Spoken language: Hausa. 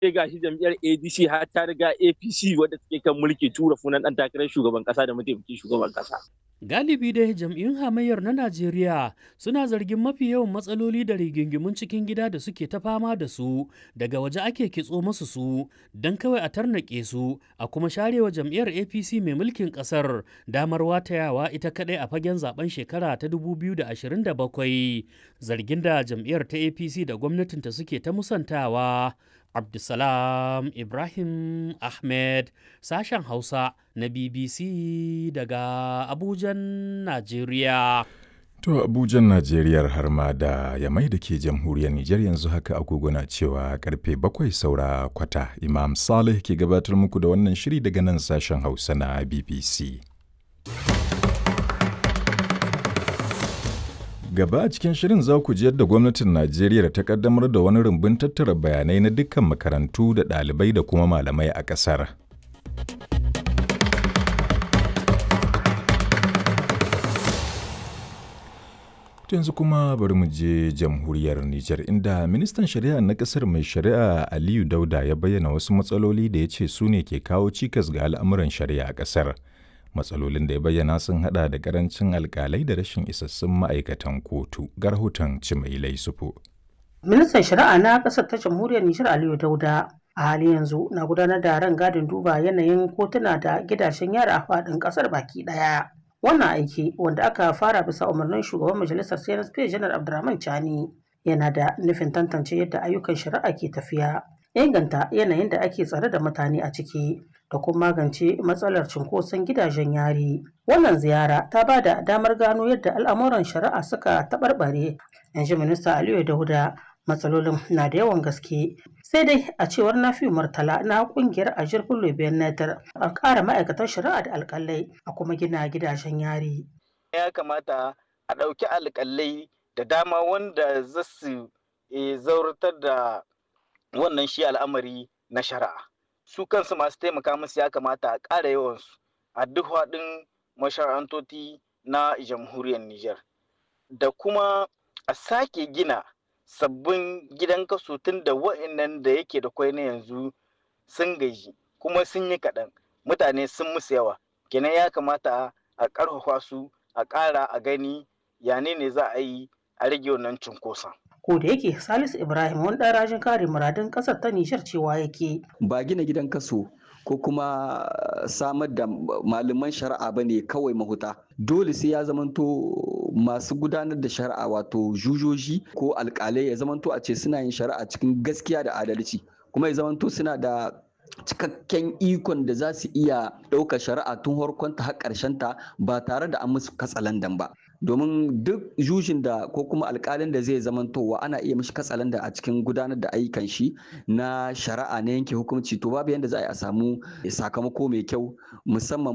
sai gashi jam'iyyar adc har ta riga apc wadda take kan mulki tura funan dan takarar shugaban kasa da mataimakin shugaban kasa Galibi dai jam'iyyun hamayyar na Najeriya suna zargin mafi yawan matsaloli da rigingimun cikin gida da suke ta fama da su daga waje ake kitso masu su don kawai a tarnaƙe su a kuma sharewa jam'iyyar APC mai mulkin ƙasar damar watayawa ita kaɗai a fagen zaben shekara ta 2027 zargin da jam'iyyar ta APC da gwamnatinta suke ta musantawa. Abdulsalam Ibrahim Ahmed sashen Hausa na BBC daga Abujan, Najeriya. To Abujan Najeriya har ma da Yamai da ke jamhuriyar Nijar yanzu haka agogo na cewa karfe bakwai saura kwata Imam Saleh ke gabatar muku da wannan shiri daga nan sashen Hausa na BBC. Gaba a cikin shirin za ku ji yadda gwamnatin Najeriya ta kaddamar da wani rumbun tattara bayanai na dukkan makarantu da ɗalibai da kuma malamai a ƙasar. yanzu kuma bari mu je jamhuriyar Nijar inda ministan shari'a na ƙasar mai shari'a Aliyu Dauda ya bayyana wasu matsaloli da ya ce su ne ke kawo cikas ga al'amuran shari'a a ƙasar. matsalolin da ya bayyana sun hada da karancin alkalai da rashin isassun ma'aikatan kotu ga rahoton cimailai sufu. ministan shari'a na ƙasar ta jamhuriyar nijar aliyu dauda a hali yanzu na gudanar da ran gadin duba yanayin kotuna da gidajen yara a faɗin ƙasar baki ɗaya wannan aiki wanda aka fara bisa umarnin shugaban majalisar cnsp janar abdurrahman chani yana da nufin tantance yadda ayyukan shari'a ke tafiya inganta yanayin da ake tsare da mutane a ciki da kuma magance matsalar cunkoson gidajen yari. Wannan ziyara ta ba da damar gano yadda al'amuran shari'a suka taɓarɓare. In ji Minista Aliyu Dauda matsalolin na da yawan gaske. Sai dai a cewar Nafi Murtala na ƙungiyar Ajir Bello Benatar a ƙara ma'aikatan shari'a da alƙalai a kuma gina gidajen yari. Ya kamata a ɗauki alƙalai da dama wanda za su zauratar da wannan shi al'amari na shari'a. su kansu masu taimaka musu ya kamata a ƙara yawansu a duk haɗin mashara'antoti na jamhuriyar Nijar. Da kuma a sake gina sabbin gidan kaso tun da wa'annan da yake da kwai na yanzu sun gaji kuma sun yi kaɗan mutane sun musu yawa kenan ya kamata a ƙarfafa su a ƙara a gani yane ne za a yi a rage wannan cunkoson. ko da yake salisu ibrahim wani ɗan rajin kare muradun ƙasar ta nishar cewa yake ba gina gidan kaso ko kuma samar da malaman shari'a ba ne kawai mahuta dole sai ya zamanto masu gudanar da shari'a wato jujoji ko alkalai ya zamanto a ce suna yin shari'a cikin gaskiya da adalci kuma ya zamanto suna da cikakken ikon da za su iya ɗaukar shari'a tun harkonta har ta ba tare da an musu katsalandan ba domin duk jujin da ko kuma alkalin da zai zamantowa ana iya mishi katsalanda a cikin gudanar da ayyukan shi na shari'a na yanke hukunci to babu yadda za a yi a samu sakamako mai kyau musamman